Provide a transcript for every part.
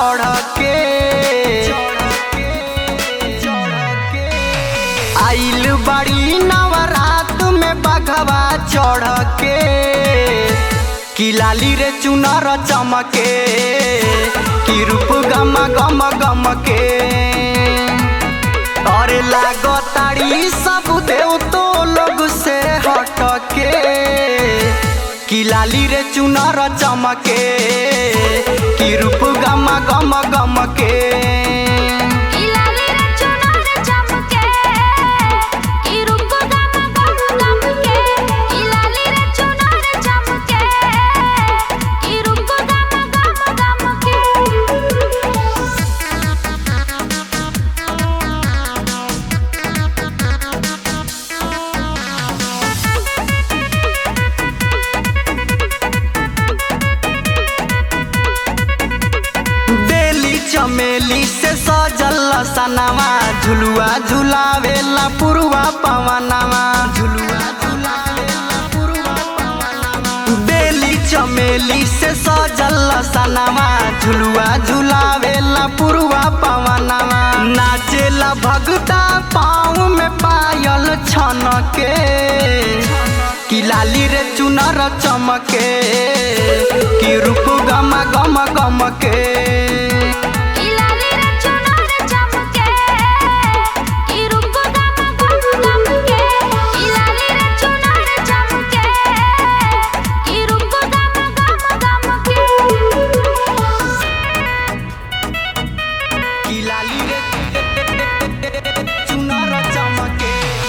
चढ़ के आइल बड़ी नवरात में बघवा चढ़ के कि लाली रे चुनर चमके कि रूप गम गम गम के अरे लागताड़ी सब देव तो लोग से हट के कि लाली रे चुनर चमके कि रूप गम गम गम के इलाली रे चुनर चमके ई रूप गम गम गम के इलाली रे चुनर चमके ई रूप गम गम गम के बेली चमेली से सजल सनवा झुलुआ झुलावेला पुरवा पवनवा झुलुआ झुलावेला पुरवा पवनवा बेली चमेली से सजल सनवा झुलुआ झुलावेला पुरवा पवनवा नाचेला भगता पाँव में पायल छन के कि लाली रे चुनर चमके कि रूप गम गम गम के इलाली रे चुनर चमके ई रूप गम गम गम के इलाली रे चुनर चमके ई रूप गम गम गम के कि लाली रे चुनर चमके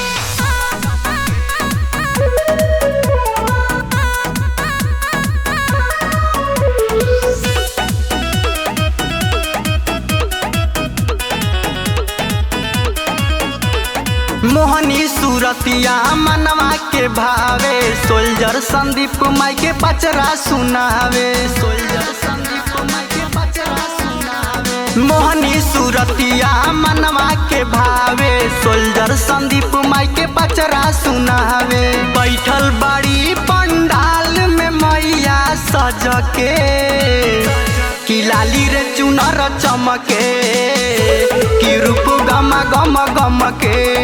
मोहनी सूरतिया मनवा के भावे सोल्जर संदीप माई के पचरा सुनावे सोल्जर संदीप माई के पचरा सुनावे मोहनी सूरतिया मनवा के भावे सोल्जर संदीप माई के पचरा सुनावे बैठल बाड़ी पंडाल में मैया सज के कि लाली रे चुनर चमके कि रूप गम गम गम के